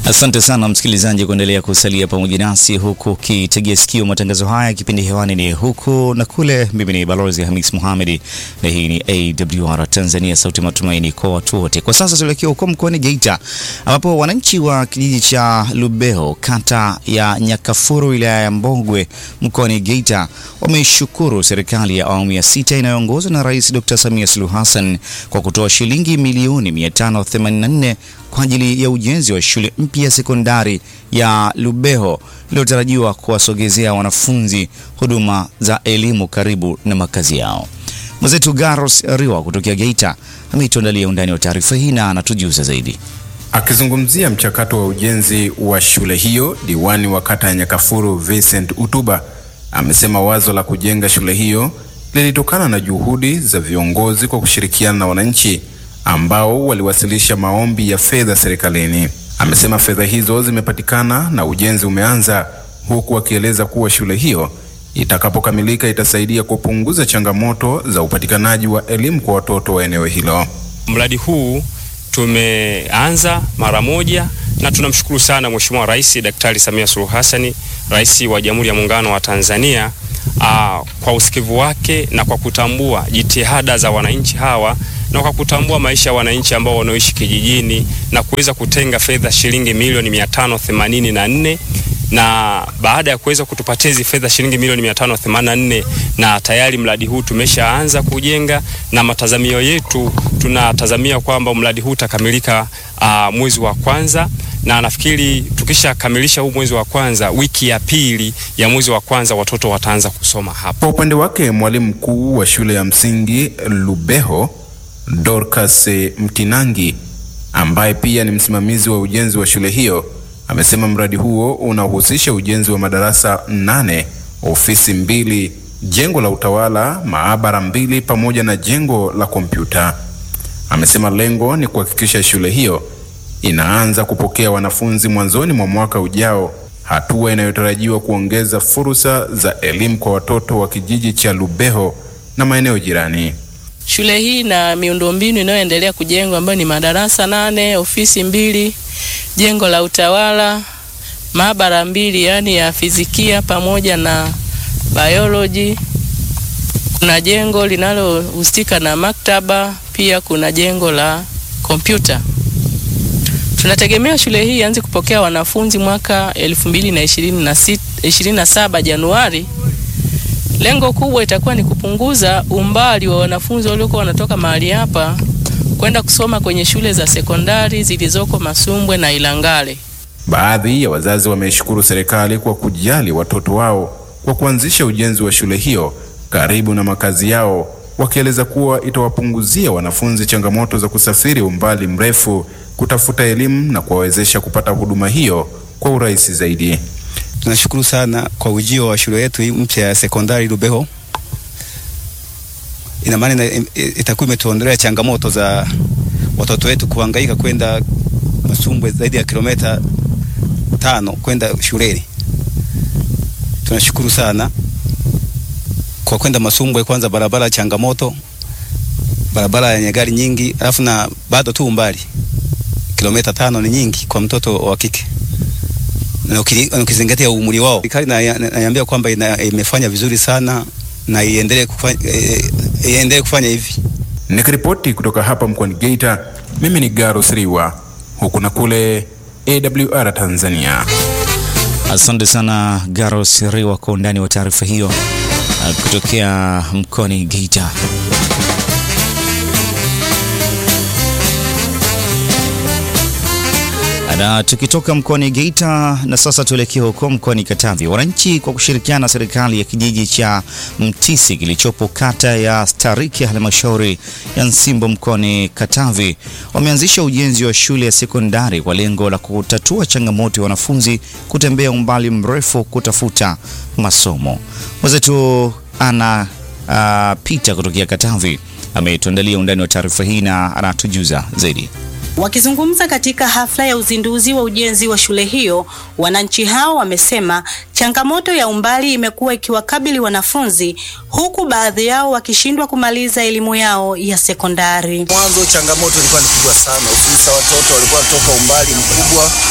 Asante sana msikilizaji kuendelea kusalia pamoja nasi huku ukitegea sikio matangazo haya. Kipindi hewani ni huku na kule. Mimi ni Balozi Hamis Mohamed na hii ni AWR Tanzania, sauti matumaini kwa watu wote. Kwa sasa tuelekea huko mkoani Geita, ambapo wananchi wa kijiji cha Lubeho, kata ya Nyakafuru, wilaya ya Mbogwe, mkoani Geita, wameishukuru serikali ya awamu ya sita inayoongozwa na Rais Dr. Samia Suluhu Hassan kwa kutoa shilingi milioni 584 kwa ajili ya ujenzi wa shule mpya ya sekondari ya Lubeho iliyotarajiwa kuwasogezea wanafunzi huduma za elimu karibu na makazi yao. Mwenzetu Garos Riwa kutokea Geita ameituandalia undani wa taarifa hii na anatujuza zaidi. Akizungumzia mchakato wa ujenzi wa shule hiyo, diwani wa kata ya Nyakafuru Vincent Utuba amesema wazo la kujenga shule hiyo lilitokana na juhudi za viongozi kwa kushirikiana na wananchi ambao waliwasilisha maombi ya fedha serikalini. Amesema fedha hizo zimepatikana na ujenzi umeanza, huku akieleza kuwa shule hiyo itakapokamilika itasaidia kupunguza changamoto za upatikanaji wa elimu kwa watoto wa eneo hilo. Mradi huu tumeanza mara moja na tunamshukuru sana Mheshimiwa Rais Daktari Samia Suluhu Hassan, Rais wa Jamhuri ya Muungano wa Tanzania aa, kwa usikivu wake na kwa kutambua jitihada za wananchi hawa na kwa kutambua maisha ya wananchi ambao wanaoishi kijijini na kuweza kutenga fedha shilingi milioni mia tano themanini na nne na baada ya kuweza kutupatia hizi fedha shilingi milioni mia tano themanini na nne na tayari mradi huu tumeshaanza kujenga, na matazamio yetu tunatazamia kwamba mradi huu utakamilika uh, mwezi wa kwanza na nafikiri tukishakamilisha huu mwezi wa kwanza, wiki ya pili ya mwezi wa kwanza watoto wataanza kusoma hapa. Kwa upande wake, mwalimu mkuu wa shule ya msingi Lubeho Dorcas Mtinangi ambaye pia ni msimamizi wa ujenzi wa shule hiyo amesema mradi huo unahusisha ujenzi wa madarasa nane, ofisi mbili, jengo la utawala, maabara mbili pamoja na jengo la kompyuta. Amesema lengo ni kuhakikisha shule hiyo inaanza kupokea wanafunzi mwanzoni mwa mwaka ujao, hatua inayotarajiwa kuongeza fursa za elimu kwa watoto wa kijiji cha Lubeho na maeneo jirani. Shule hii na miundombinu inayoendelea kujengwa ambayo ni madarasa nane, ofisi mbili, jengo la utawala, maabara mbili yaani ya fizikia pamoja na biology. Kuna jengo linalohusika na maktaba, pia kuna jengo la kompyuta. Tunategemea shule hii ianze kupokea wanafunzi mwaka 2027 Januari. Lengo kubwa itakuwa ni kupunguza umbali wa wanafunzi waliokuwa wanatoka mahali hapa kwenda kusoma kwenye shule za sekondari zilizoko Masumbwe na Ilangale. Baadhi ya wazazi wameishukuru serikali kwa kujali watoto wao kwa kuanzisha ujenzi wa shule hiyo karibu na makazi yao, wakieleza kuwa itawapunguzia wanafunzi changamoto za kusafiri umbali mrefu kutafuta elimu na kuwawezesha kupata huduma hiyo kwa urahisi zaidi. Tunashukuru sana kwa ujio wa shule yetu mpya ya sekondari Lubeho. Ina maana itakuwa imetuondolea changamoto za watoto wetu kuhangaika kwenda Masumbwe zaidi ya kilomita tano kwenda shuleni. Tunashukuru sana kwa kwenda Masumbwe, kwanza barabara changamoto, barabara yenye gari nyingi, alafu na bado tu umbali kilomita tano ni nyingi kwa mtoto wa kike na ukizingatia umri wao. Serikali naiambia kwamba imefanya vizuri sana na iendelee kufanya, iendelee kufanya hivi. Nikiripoti kutoka hapa mkoani Geita, mimi ni Garo Sriwa, huku na kule AWR Tanzania. Asante sana Garo Sriwa kwa undani wa taarifa hiyo kutokea mkoani Geita. Na tukitoka mkoani Geita na sasa tuelekee huko mkoani Katavi. Wananchi kwa kushirikiana na serikali ya kijiji cha Mtisi kilichopo kata ya Stariki ya halmashauri ya Nsimbo mkoani Katavi wameanzisha ujenzi wa shule ya sekondari kwa lengo la kutatua changamoto ya wanafunzi kutembea umbali mrefu kutafuta masomo. Mwenzetu ana uh, Pita kutokea Katavi ametuandalia undani wa taarifa hii na anatujuza zaidi. Wakizungumza katika hafla ya uzinduzi wa ujenzi wa shule hiyo, wananchi hao wamesema changamoto ya umbali imekuwa ikiwakabili wanafunzi, huku baadhi yao wakishindwa kumaliza elimu yao ya sekondari. Mwanzo changamoto ilikuwa ni kubwa sana, hususa watoto walikuwa wanatoka umbali mkubwa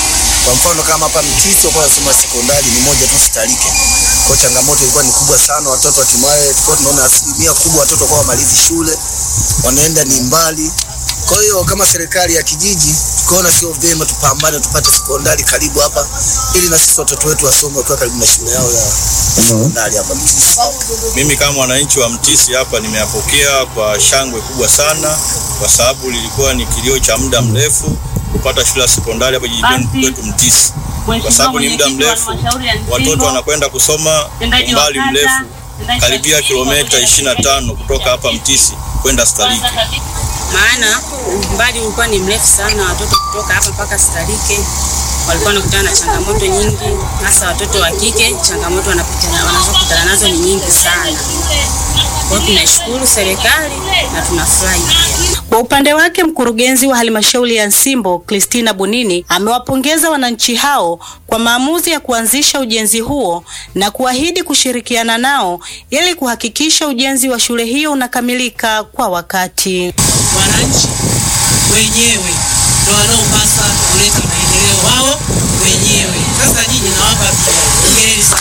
Kwa mfano kama hapa Mtisi walikuwa wanasoma sekondari ni moja tu Sitalike. Kwa hiyo changamoto ilikuwa ni kubwa sana, watoto hatimaye tulikuwa tunaona asilimia kubwa watoto kwa wamalizi shule wanaenda ni mbali. Kwa hiyo kama serikali ya kijiji tukaona sio vyema tupambane tupate sekondari karibu hapa, ili na sisi watoto wetu wasome wakiwa karibu na shule yao ya sekondari hapa Mtisi. Mimi kama mwananchi wa Mtisi hapa nimeyapokea kwa shangwe kubwa sana, kwa sababu lilikuwa ni kilio cha muda mrefu kupata shule ya sekondari hapa jijini kwetu Mtisi, kwa sababu ni muda mrefu watoto wanakwenda kusoma umbali mrefu karibia kilomita 25 kutoka hapa Mtisi kwenda Sitalike. maana umbali ulikuwa ni mrefu sana. Watoto kutoka hapa mpaka Sitalike walikuwa wanakutana na changamoto nyingi, hasa watoto wa kike. Changamoto wanapita- wanazokutana nazo ni nyingi sana. Kwa hiyo tunaishukuru serikali na tunafurahi pia. Kwa upande wake mkurugenzi wa halmashauri ya Nsimbo Christina Bunini amewapongeza wananchi hao kwa maamuzi ya kuanzisha ujenzi huo na kuahidi kushirikiana nao ili kuhakikisha ujenzi wa shule hiyo unakamilika kwa wakati. wananchi wenyewe ndio wanaopasa kuleta maendeleo wao wenyewe. Sasa nyinyi nawapa pia hongereni sana.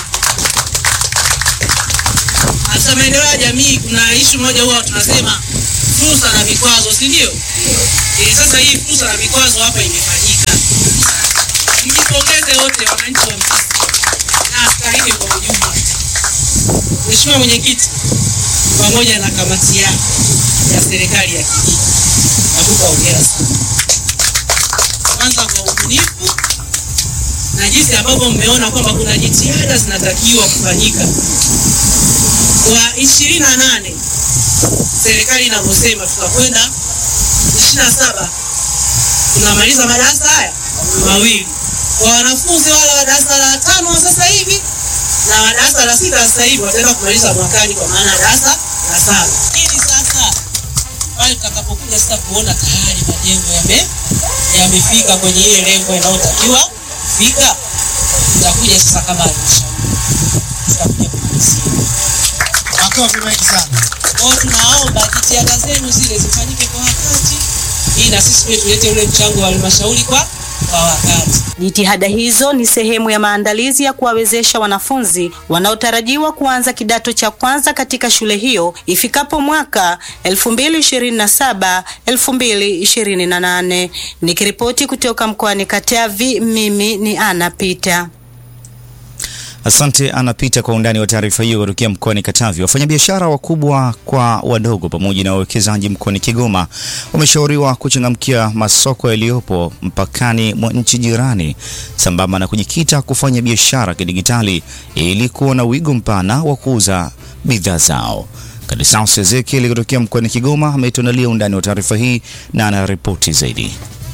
Katika maendeleo ya jamii kuna ishu moja huwa tunasema fursa na vikwazo, si ndio? Eh, sasa hii fursa na vikwazo hapa imefanyika. Mjipongeze wote wananchi wa Mtisi na Sitalike kwa ujumla. Mheshimiwa Mwenyekiti, pamoja na kamati yako ya serikali ya kijiji nakupa hongera sana, kwanza kwa ubunifu na jinsi ambavyo mmeona kwamba kuna jitihada zinatakiwa kufanyika kwa ishirini na nane serikali inavyosema tutakwenda ishirini na saba tunamaliza madarasa haya mawili kwa wanafunzi wale wa darasa la tano wa sasa hivi na wa darasa la sita sasa hivi wataenda kumaliza mwakani kwa maana darasa la saba. Hili sasa pale tutakapokuja sasa kuona tayari majengo yame yamefika kwenye ile lengo inayotakiwa kufika, tutakuja sasa kama halmashauri tutakuja kumalizia. Makofi mengi sana. Kwa hiyo tunaomba jitihada zenu zile zifanyike kwa wakati, ili na sisi pia tulete ule mchango wa halmashauri kwa kwa wakati. Jitihada hizo ni sehemu ya maandalizi ya kuwawezesha wanafunzi wanaotarajiwa kuanza kidato cha kwanza katika shule hiyo ifikapo mwaka 2027 2028. Nikiripoti kutoka mkoani Katavi, mimi ni Ana Pita. Asante anapita kwa undani wa taarifa hiyo kutokea mkoani Katavi. Wafanyabiashara wakubwa kwa wadogo pamoja na wawekezaji mkoani Kigoma wameshauriwa kuchangamkia masoko yaliyopo mpakani mwa nchi jirani sambamba na kujikita kufanya biashara kidigitali ili kuwa na wigo mpana wa kuuza bidhaa zao. Kadisaus Ezekiel kutokea mkoani Kigoma ametuandalia undani wa taarifa hii na anaripoti zaidi.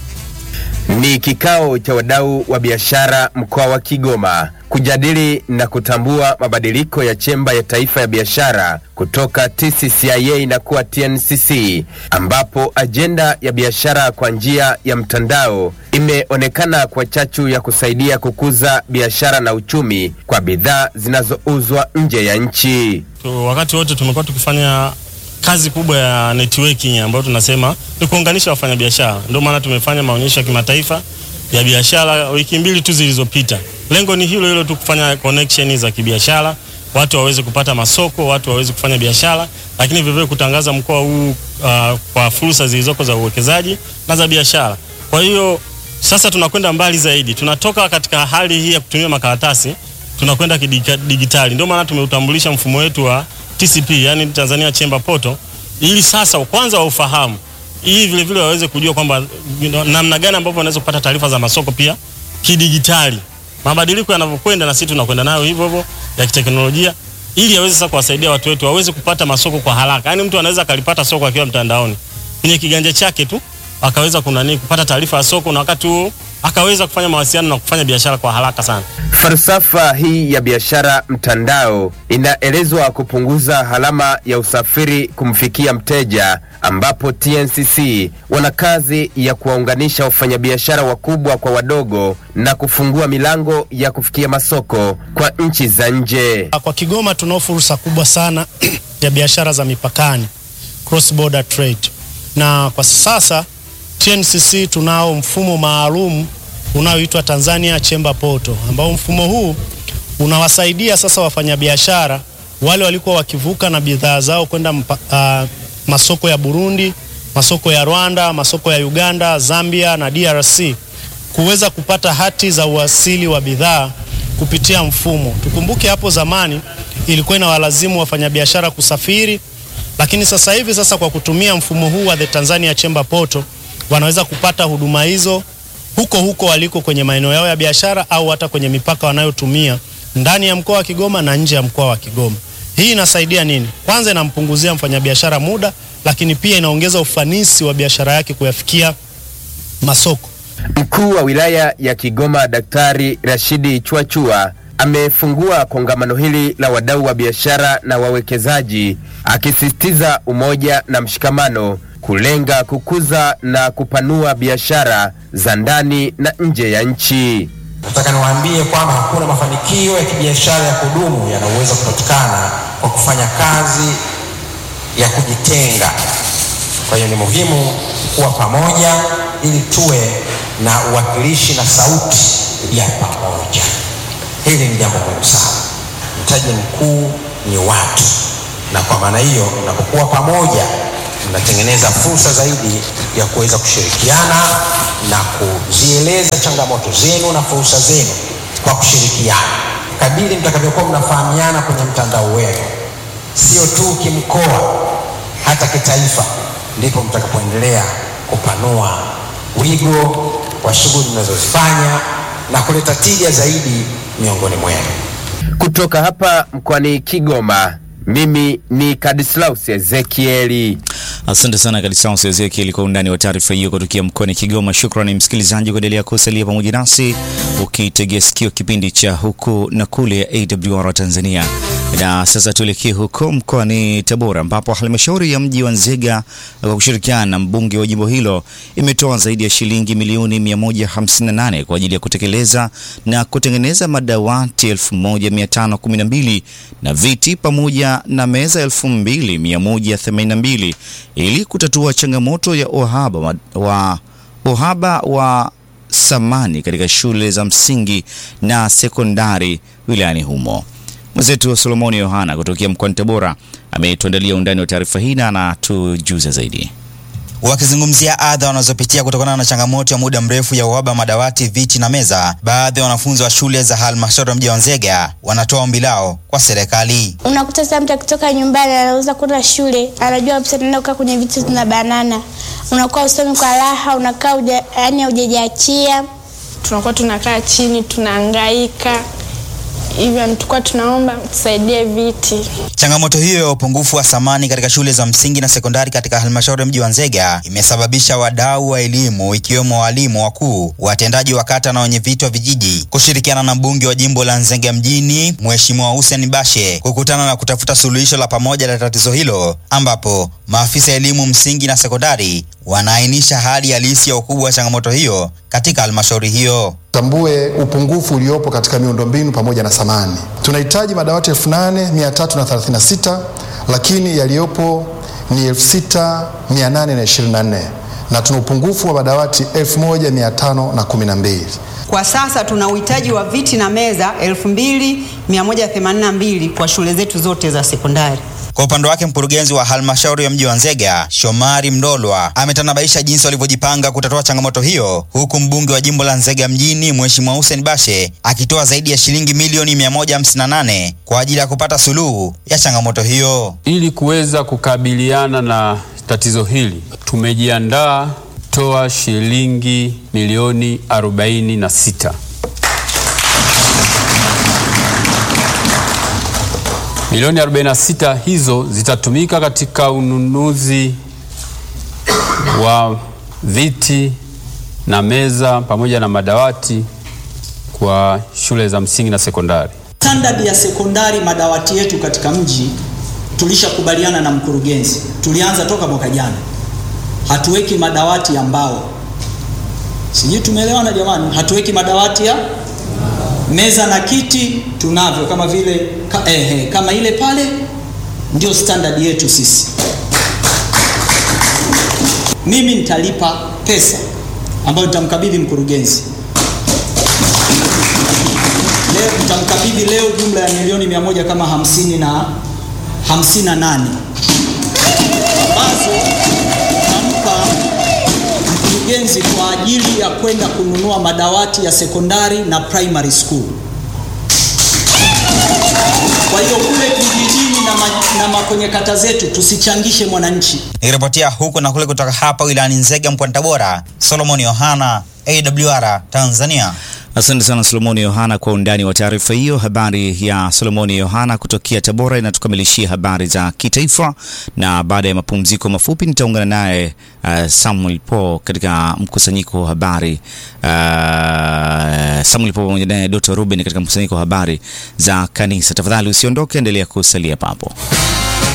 Ni kikao cha wadau wa biashara mkoa wa Kigoma kujadili na kutambua mabadiliko ya chemba ya taifa ya biashara kutoka TCCIA na kuwa TNCC, ambapo ajenda ya biashara kwa njia ya mtandao imeonekana kwa chachu ya kusaidia kukuza biashara na uchumi kwa bidhaa zinazouzwa nje ya nchi. Tu- wakati wote tumekuwa tukifanya kazi kubwa ya networking ambayo tunasema ni kuunganisha wafanyabiashara. Ndio maana tumefanya maonyesho ya kimataifa ya biashara wiki mbili tu zilizopita. Lengo ni hilo hilo tu, kufanya connection za kibiashara, watu waweze kupata masoko, watu waweze kufanya biashara, lakini vivyo kutangaza mkoa huu uh, kwa fursa zilizoko za uwekezaji na za biashara. Kwa hiyo sasa tunakwenda mbali zaidi, tunatoka katika hali hii ya kutumia makaratasi tunakwenda kidigitali. Ndio maana tumeutambulisha mfumo wetu wa TCP, yani Tanzania Chamber Portal, ili sasa kwanza waufahamu, ili vile vile waweze kujua kwamba you know, namna gani ambavyo wanaweza kupata taarifa za masoko pia kidigitali. Mabadiliko yanavyokwenda na sisi tunakwenda nayo hivyo hivyo ya kiteknolojia, ili aweze sasa kuwasaidia watu wetu waweze kupata masoko kwa haraka. Yani mtu anaweza akalipata soko akiwa mtandaoni kwenye kiganja chake tu, akaweza kunani kupata taarifa ya soko na wakati huo akaweza kufanya mawasiliano na kufanya biashara kwa haraka sana. Falsafa hii ya biashara mtandao inaelezwa kupunguza gharama ya usafiri kumfikia mteja, ambapo TNCC wana kazi ya kuwaunganisha wafanyabiashara wakubwa kwa wadogo na kufungua milango ya kufikia masoko kwa nchi za nje. Kwa Kigoma tunao fursa kubwa sana ya biashara za mipakani, cross border trade, na kwa sasa TNCC tunao mfumo maalum unaoitwa Tanzania Chamber Portal, ambao mfumo huu unawasaidia sasa wafanyabiashara wale walikuwa wakivuka na bidhaa zao kwenda uh, masoko ya Burundi, masoko ya Rwanda, masoko ya Uganda, Zambia na DRC kuweza kupata hati za uasili wa bidhaa kupitia mfumo. Tukumbuke hapo zamani ilikuwa inawalazimu wafanyabiashara kusafiri, lakini sasa hivi sasa kwa kutumia mfumo huu wa the Tanzania Chamber Portal wanaweza kupata huduma hizo huko huko waliko kwenye maeneo yao ya biashara au hata kwenye mipaka wanayotumia ndani ya mkoa wa Kigoma na nje ya mkoa wa Kigoma. Hii inasaidia nini? Kwanza inampunguzia mfanyabiashara muda, lakini pia inaongeza ufanisi wa biashara yake kuyafikia masoko. Mkuu wa wilaya ya Kigoma Daktari Rashidi Chwachua amefungua kongamano hili la wadau wa biashara na wawekezaji akisisitiza umoja na mshikamano kulenga kukuza na kupanua biashara za ndani na nje ya nchi. Nataka niwaambie kwamba hakuna mafanikio ya kibiashara ya kudumu yanayoweza kupatikana kwa kufanya kazi ya kujitenga. Kwa hiyo ni muhimu kuwa pamoja ili tuwe na uwakilishi na sauti ya pamoja. Hili ni jambo muhimu sana. Mtaji mkuu ni watu, na kwa maana hiyo, mnapokuwa pamoja, mnatengeneza fursa zaidi ya kuweza kushirikiana na kuzieleza changamoto zenu na fursa zenu kwa kushirikiana. Kadiri mtakavyokuwa mnafahamiana kwenye mtandao wenu, sio tu kimkoa, hata kitaifa, ndipo mtakapoendelea kupanua wigo wa shughuli mnazozifanya na kuleta tija zaidi miongoni mwenu. Kutoka hapa mkoani Kigoma, mimi ni Kadislaus Ezekieli. Asante sana Kadislaus Ezekieli kwa undani wa taarifa hiyo kutokea mkoani Kigoma. Shukrani msikilizaji kuendelea kusalia pamoja nasi ukitegea sikio kipindi cha huku na kule ya AWR Tanzania. Na sasa tuelekee huko mkoani Tabora ambapo halmashauri ya mji wa Nzega kwa kushirikiana na mbunge wa jimbo hilo imetoa zaidi ya shilingi milioni 158 kwa ajili ya kutekeleza na kutengeneza madawati 1512 na viti pamoja na meza 2182 ili kutatua changamoto ya uhaba wa, wa, uhaba wa samani katika shule za msingi na sekondari wilayani humo. Mwenzetu wa Solomoni Yohana kutokea mkoani Tabora ametuandalia undani wa taarifa hii na anatujuza zaidi. Wakizungumzia adha wanazopitia kutokana na changamoto ya muda mrefu ya uhaba wa madawati, viti na meza, baadhi ya wanafunzi wa shule za halmashauri ya mji wa Nzega wanatoa ombi lao kwa serikali. Unakuta sasa mtu akitoka nyumbani anaweza kwenda shule, anajua kabisa anaenda kukaa kwenye viti na banana, unakuwa usomi kwa raha, unakaa uja, yani hujajiachia. Tunakuwa tunakaa chini tunahangaika hivyo tulikuwa tunaomba tusaidie viti. Changamoto hiyo ya upungufu wa samani katika shule za msingi na sekondari katika halmashauri ya mji wa Nzega imesababisha wadau wa elimu ikiwemo walimu wakuu, watendaji wa kata na wenyeviti wa vijiji kushirikiana na mbunge wa jimbo la Nzega mjini Mheshimiwa Hussein Bashe kukutana na kutafuta suluhisho la pamoja la tatizo hilo, ambapo maafisa elimu msingi na sekondari wanaainisha hali halisi ya ukubwa wa changamoto hiyo katika halmashauri hiyo. Tambue upungufu uliopo katika miundombinu pamoja na samani. Tunahitaji madawati 8336 lakini yaliyopo ni 6824 na tuna upungufu wa madawati 1512. Kwa sasa tuna uhitaji wa viti na meza 2182 kwa shule zetu zote za sekondari. Kwa upande wake mkurugenzi wa halmashauri ya mji wa Nzega Shomari Mdolwa ametanabaisha jinsi walivyojipanga kutatua changamoto hiyo, huku mbunge wa jimbo la Nzega mjini Mheshimiwa Hussein Bashe akitoa zaidi ya shilingi milioni 158 kwa ajili ya kupata suluhu ya changamoto hiyo. Ili kuweza kukabiliana na tatizo hili, tumejiandaa toa shilingi milioni 46 Milioni 46 hizo zitatumika katika ununuzi wa viti na meza pamoja na madawati kwa shule za msingi na sekondari. Standard ya sekondari madawati yetu katika mji tulishakubaliana na mkurugenzi, tulianza toka mwaka jana, hatuweki madawati ya mbao. Sijui tumeelewana jamani? Hatuweki madawati ya meza na kiti tunavyo kama vile ka, eh, eh, kama ile pale ndio standard yetu sisi. Mimi nitalipa pesa ambayo nitamkabidhi mkurugenzi, leo tutamkabidhi leo jumla ya milioni mia moja kama hamsini na hamsini na nane ambazo tutampa mkurugenzi kwa ajili ya kwenda kununua madawati ya sekondari na primary school. Kwa hiyo kule vijijini na, ma, na ma kwenye kata zetu tusichangishe mwananchi. Nikiripotia huku na kule kutoka hapa wilayani Nzega mkoani Tabora, Solomon Yohana, AWR Tanzania. Asante sana Solomoni Yohana kwa undani wa taarifa hiyo. Habari ya Solomoni Yohana kutokea Tabora inatukamilishia habari za kitaifa, na baada ya mapumziko mafupi nitaungana naye uh, Samuel Paul katika mkusanyiko wa habari uh, Samuel Paul pamoja naye Dr. Ruben katika mkusanyiko wa habari za kanisa. Tafadhali usiondoke, endelea kusalia papo.